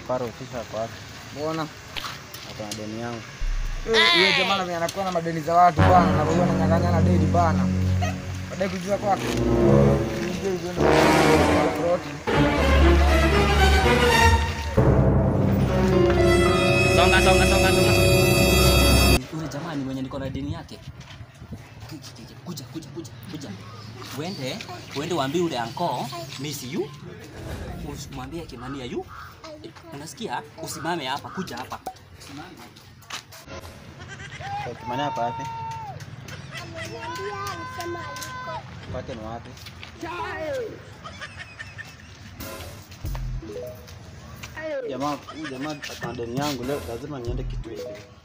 Karo kisha kwa wapi? Mbona? Ako na deni yangu. Hiyo jamaa na anakuwa na madeni za watu bwana, na wewe unanyang'anya na deni bana. Baadaye kujua kwake. Ndio hizo ndio proti. Songa songa songa songa. Yule jamaa ni mwenye niko na deni yake. Kuja kuja kuja kuja. Uende, uende waambie yule anko miss you. Usimwambie Kimania you. Unasikia? Usimame hapa, kuja hapa. Usimame. Kwa Kimani hapa wapi? Ameniambia alisema aliko. Kwake ni wapi? Jamaa, huyu jamaa ako na deni yangu leo lazima niende kitu hivi.